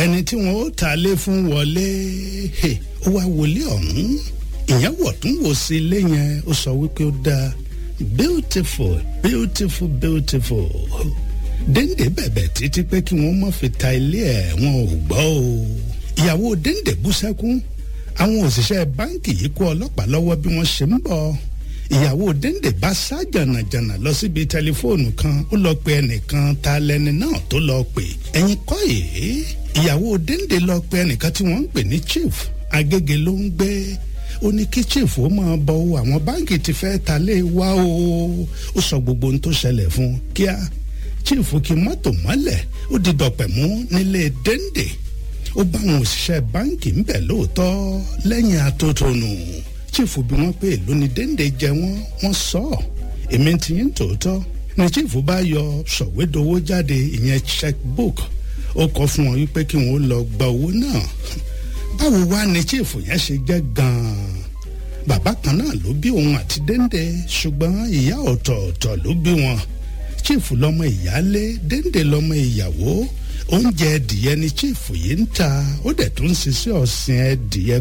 ẹni tí wọn ó ta lé fún wọlé ó wá wọlé ọ̀hún ìyẹn wọ̀ tún wò sí ilé yẹn ó sọ wípé ó dáa beautiful beautiful beautiful dénde bẹ̀bẹ̀ títí pé kí wọ́n má fi ta ilé ẹ̀ wọn ò gbọ́ o ìyàwó dénde bú sẹ́kún àwọn òṣìṣẹ́ báǹkì yìí kó ọlọ́pàá lọ́wọ́ bí wọ́n ṣe ń bọ̀ ìyàwó dénde bá sá jànàjànà lọ síbi tẹlifóònù kan ó lọ pe ẹnìkan ta lẹni náà tó lọ pè ẹ̀yin kọ́ yìí ìyàwó dénde lọ pe ẹnìkan tí wọ́n ń pè ní chief agége ló ń gbé ó ní kí chief ó máa bọ o àwọn báǹkì ti fẹ́ ta lé wa o ó sọ gbogbo ohun tó ṣẹlẹ̀ fún kíá chief kí mọ́tò mọ́lẹ̀ ó di dọ̀pẹ̀ mú nílé dénde ó bá àwọn òṣìṣẹ́ báǹkì ń bẹ̀ lóòótọ́ lẹ́yìn atótónu chief bí wọ́n pé èló ni dénde jẹ wọ́n wọ́n sọ ọ́ èmi ti yín tòótọ́ ni chief bá yọ sọ̀wédowó jáde ìyẹn checkbook ó kọ fún wọn wípé kí wọn ó lọ gba owó náà báwo wá ni chief yẹn ṣe jẹ́ gan-an bàbá kan náà ló bí òun àti dénde ṣùgbọ́n ìyá ọ̀tọ̀ọ̀tọ̀ ló bí wọn chief lọmọ ìyálé dénde lọmọ ìyàwó oúnjẹ ẹdìyẹ ni chief yìí ń ta ó dẹ̀ tún ń ṣiṣẹ́ ọ̀sìn ẹdìyẹ